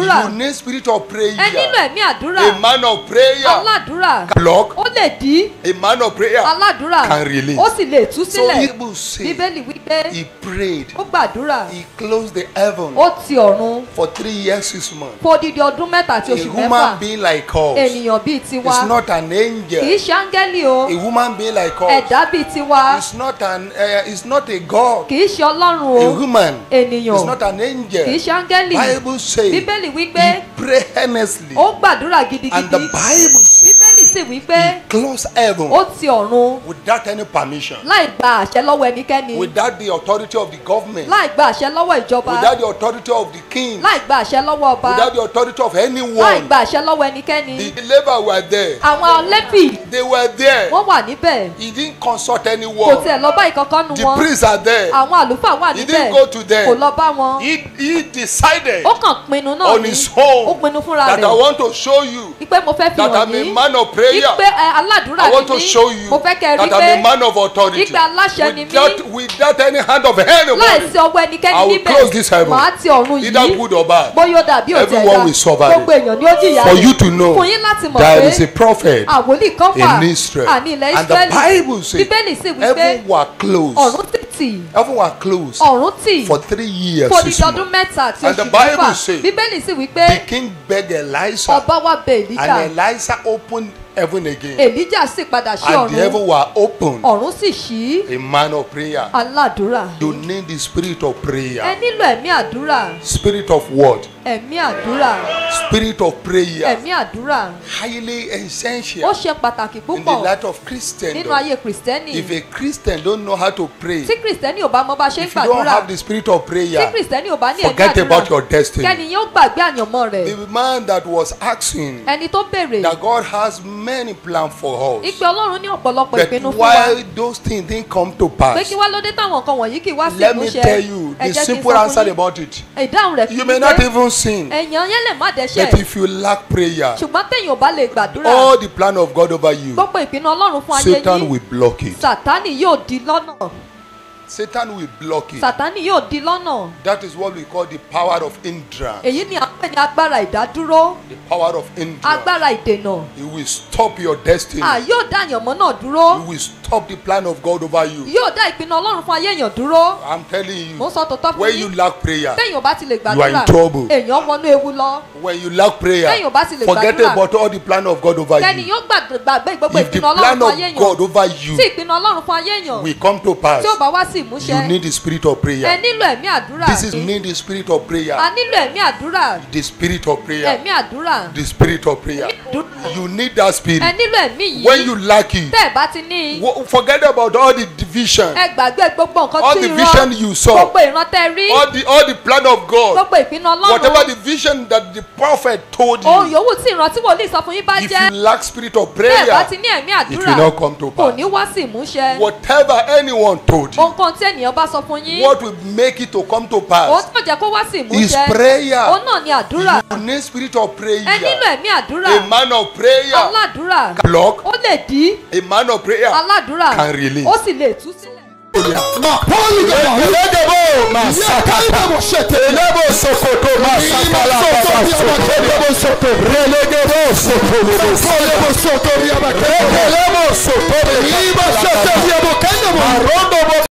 àdúrà You need spirit of prayer. ẹ nílò ẹ̀mí àdúrà A man of prayer aládùúrà can block. ó lè dí A man of prayer aládùúrà can release. ó sì lè tú So sílẹ̀ Hebrews say bíbélì wípé he prayed. ó gbàdúrà He closed the heaven ó ti ọ̀run for three years, six months. fún odidi ọdún mẹ́ta àti A oṣù human mẹ́fà being like us ènìyàn bíi tiwa is not an kì í angel. ṣe áńgẹ́lì o A woman being like us ẹ̀dá bíi tiwa is not an uh, is not a God. kì í ṣe ọlọ́run A o woman is ènìyàn not an kì í angel. ṣe áńgẹ́lì Bible says bíbélì he wípé prayed earnestly, ó gbàdúrà and gidigidi the Bible says bíbélì sì wípé he closed heaven ó ti ọ̀run without any permission, láì gba àṣẹ lọ́wọ́ ẹnikẹ́ni without the authority of the government, láì gba àṣẹ lọ́wọ́ ìjọba without the authority of the king, láì gba àṣẹ lọ́wọ́ ọba without the authority of láì anyone. gba àṣẹ lọ́wọ́ ẹnikẹ́ni The labor were there. àwọn lẹ́fì They were there. wọ́n wà níbẹ̀ He didn't consult kò anyone. tiẹ̀ lọ bá ìkankan nu The wọn priests are there. àwọn àlùfáà wà He níbẹ̀ didn't go to kò them. lọ bá wọn He, he decided ó kàn pinnu náà on ní his ó own pinnu fúnra that I rẹ̀ want to show you wípé mo fẹ́ fi that hàn I'm a yín man of prayer. wípé ẹ, aládùúrà I ni want to mí show you mo fẹ́ kẹ́ ẹ rí that I'm a pé man of authority. wípé aláṣẹ ni mí Without, without any hand of anyone, láìsí ọwọ́ ẹnikẹ́ni I will close this níbẹ̀ heaven. màá ti ọ̀run either yìí good or bad, bóyá ó dàbí òtí Everyone will suffer it. gbogbo èèyàn ni ó jìyà for rẹ̀. you to know fún yín láti mọ̀ there pé is a prophet àwòlí kan wà in Israel. àní ilẹ̀ And the Ísírẹ́lì Bible says bíbélì sì wípé heaven were closed. ọ̀run sì tì Heaven were closed ọ̀run tì for three years. fún six odidi ọdún months. mẹ́ta àti And the oṣù Bible mẹ́fà says, bíbélì sì wípé The king begged Elisha, ọba wa bẹ èlíjà and Elisha opened heaven again. èlíjà sì padà sí And the ọ̀run heaven were opened. ọ̀run sì ṣí A man of prayer. aládùúrà You need the spirit of ẹ prayer. nílò ẹ̀mí àdúrà Spirit of what? ẹ̀mí àdúrà Spirit of prayer. ẹ̀mí àdúrà Highly ó essential ṣe pàtàkì in the púpọ̀ life of nínú Christendom. ayé kìrìsìtẹ́nì If a Christian don't know how to pray, tí kìrìsìtẹ́nì ò bá mọ bá ṣe ń if you don't gbàdúrà have the spirit of tí prayer, kìrìsìtẹ́nì ò bá ní ẹ̀mí forget about àdúrà your destiny. kẹ́ni yóò gbàgbé àyànmọ́ rẹ̀ The man that was asking ẹni tó béèrè that God has many plans for us, ìpè ọlọ́run ní ọ̀pọ̀lọpọ̀ but ìpinnu fún wa why those things didn't come to pé pass? kí wá lóde táwọn nǹkan wọ̀nyí kì í wá sí Let me ìmúṣẹ tell you ẹ the jẹ́ kí n simple sọ answer fún yín about it. ìdáhùn rẹ̀ You kí may ni not pé even sin, èèyàn yẹn lè má but dẹ́ṣẹ̀ if you lack prayer, ṣùgbọ́n téèyàn ò bá lè gbàdúrà all the plan of God over you, gbogbo ìpinnu ọlọ́run fún ayé Satan yín will block it. sàtánì yóò di lọ́nà Satan will block it. sàtánì yóò di lọ́nà That is what we call the power of hindrance. èyí ni à ń pè ní agbára ìdádúró The power of hindrance. agbára ìdènà It will stop your destiny. à yóò dá àyànmọ́ náà dúró It will stop the plan of God over you. yóò dá ìpinnu ọlọ́run fún ayé èèyàn dúró I'm telling mo you, ń sọ tòótọ́ fún when you yín lack prayer, téèyàn ò bá ti lè You are in gbàdúrà trouble. èèyàn wọnú ewu lọ when you lack prayer, Téèyàn ò bá ti lè forget gbàdúrà. about all the plan of God over kẹ́ni you. yóò gbàgbé gbàgbé gbogbo If the ìpinnu ọlọ́run plan fún of ayé èèyàn God over you tí ìpinnu ọlọ́run fún ayé èèyàn will come to pass, tí ó bá wá sí you ìmúṣẹ need the spirit of ẹ prayer. nílò ẹ̀mí àdúrà This is need the spirit of a prayer. nílò ẹ̀mí àdúrà The spirit of prayer. ẹ̀mí àdúrà The spirit of prayer. àdúrà. You need that ẹ spirit. nílò ẹ̀mí When yìí you lack it, tẹ́ ẹ̀ bá ti ní i wo- forget about all the division, ẹ gbàgbé gbogbo nǹkan all tí the ìran vision you saw, gbogbo ìran tẹ́ rí all the all the plan of God. gbogbo ìpinnu Whatever ọlọ́run the vision that the prophet told ohun you, yòówù tí ìran tí wòlíì sọ fún yín bá if jẹ́ you lack spirit of tẹ́ ẹ̀ bá ti prayer, ní ẹ̀mí it àdúrà will not come to kò pass. ní wá sí ìmúṣẹ Whatever anyone told you, ohunkóhun tí ènìyàn bá sọ fún yín what will make it to come to òun pass tí yóò jẹ́ kó wá sí is ìmúṣẹ prayer. òun náà ni àdúrà You need spirit of ẹ nílò prayer. ẹ̀mí àdúrà A man of prayer aládùúrà can block. ó lè dí A man of prayer aládùúrà can release. ó sì lè tú sílẹ̀. Mapoli gaba. Elegebo masakata. Yebo shete. Elebo sokoto masakala baba sokoto. Yebo soto. Relegebo sokoto. Yebo soto. Yebo soto. Elebo sokoto. Yebo soto. Yebo kende mo. Marondo bo